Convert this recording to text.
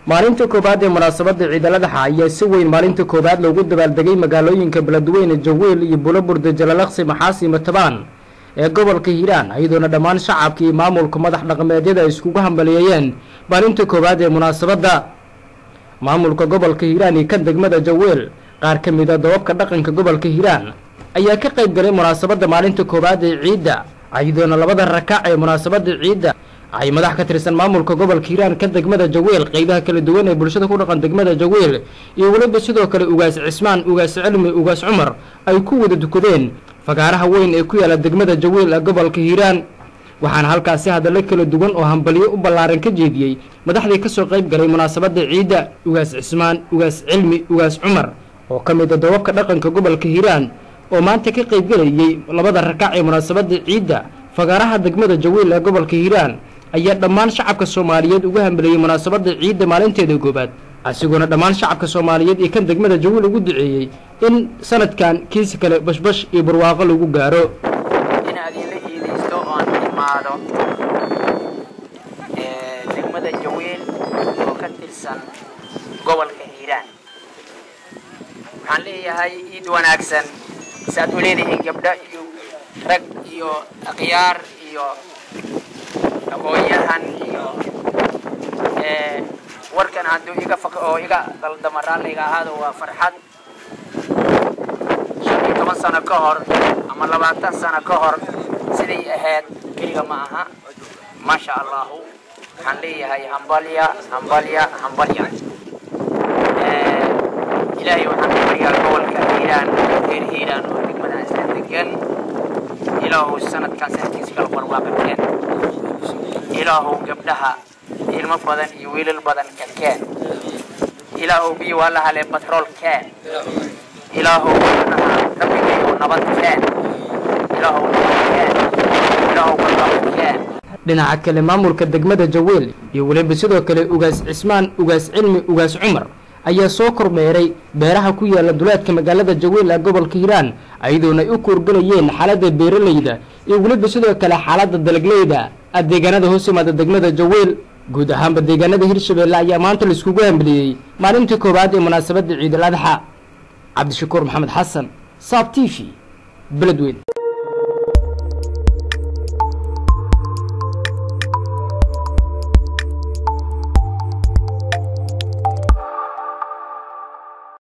maalinta koowaad ee munaasabada ciidaladaxa ayaa si weyn maalinta koowaad loogu dabaaldegay magaalooyinka beledweyne jawiil iyo bulaburde jalalaqsi maxaasi matabaan ee gobolka hiiraan iyadoona dhammaan shacabka iyo maamulka madax dhaqameedyada ay iskugu hambaliyeeyeen maalinta koowaad ee munaasabadda maamulka gobolka hiiraan iyo kan degmada jawiil qaar ka mid a dababka dhaqanka gobolka hiiraan ayaa ka qayb galay munaasabadda maalinta koowaad ee ciidda iyadoona labada rakac ee munaasabada ciidda ay madax ka tirsan maamulka gobolka hiiraan ka degmada jawiil qeybaha kala duwan ee bulshada ku dhaqan degmada jawiil iyo weliba sidoo kale ugaas cismaan ugaas cilmi ugaas cumar ay ku wada dukadeen fagaaraha weyn ee ku yaala degmada jawiil ee gobolka hiiraan waxaana halkaasi hadallo kala duwan oo hambaliyo u ballaaran ka jeediyey madaxdii kasoo qayb galay munaasabada ciidda ugaas cismaan ugaas cilmi ugaas cumar oo ka mid a dababka dhaqanka gobolka hiiraan oo maanta ka qaybgelayay labada rakac ee munaasabada ciidda fagaaraha degmada jawiil ee gobolka hiiraan ayaa dhammaan shacabka soomaaliyeed ugu hambeliyey munaasabada ciidda maalinteeda koobaad asigoona dhammaan shacabka soomaaliyeed iyo kan degmada jawiil ugu duceeyey in sanadkan kiisi kale bashbash iyo barwaaqo lagu gaaro inaad ila iidaysto oon imaado degmada jawiil oo ka tirsan gobolka hiiraan waxaan leeyahay iid wanaagsan saaad u leedihiin gabdho iyo rag iyo akhyaar iyo aqoon-yahan iyo warkan hadduu iga faq oo iga daldama raalliga ahaado waa farxad shan iyo toban sano ka hor ama labaatan sano ka hor siday ahayd keliga ma aha maasha allahu waxaan leeyahay hambalya hambalya hambalya ilaahay waxaan ka baryaa gobolka hiiraan reer hiiraan oo degmada isla degan ilaahu sanadkan sanadkiisa kala barwaaqa keen ilaahu gabdhaha ilmo badan iyo wiilal badan ka keen ilaahu biyo waa la halee batrool keen ilaahu gabdhaha rabbigayo nabad keen ilaahu nabad keen ilaahu barwaaqo keen dhinaca kale maamulka degmada jawiil iyo weliba sidoo kale ugaas cismaan ugaas cilmi ugaas cumar ayaa soo kormeeray beeraha ku yaala duleedka magaalada jawiil ee gobolka hiiraan iyadoona ay u kuurgalayeen xaaladda beeralayda iyo weliba sidoo kale xaaladda dalagleyda deegaanada hoos yimaada degmada jawiil guud ahaanba deegaanada hirshabeelle ayaa maanta laiskugu hambeliyey maalintii koowaad ee munaasabadda ciidal adxa cabdishakuur maxamed xasan saab t v beledweyn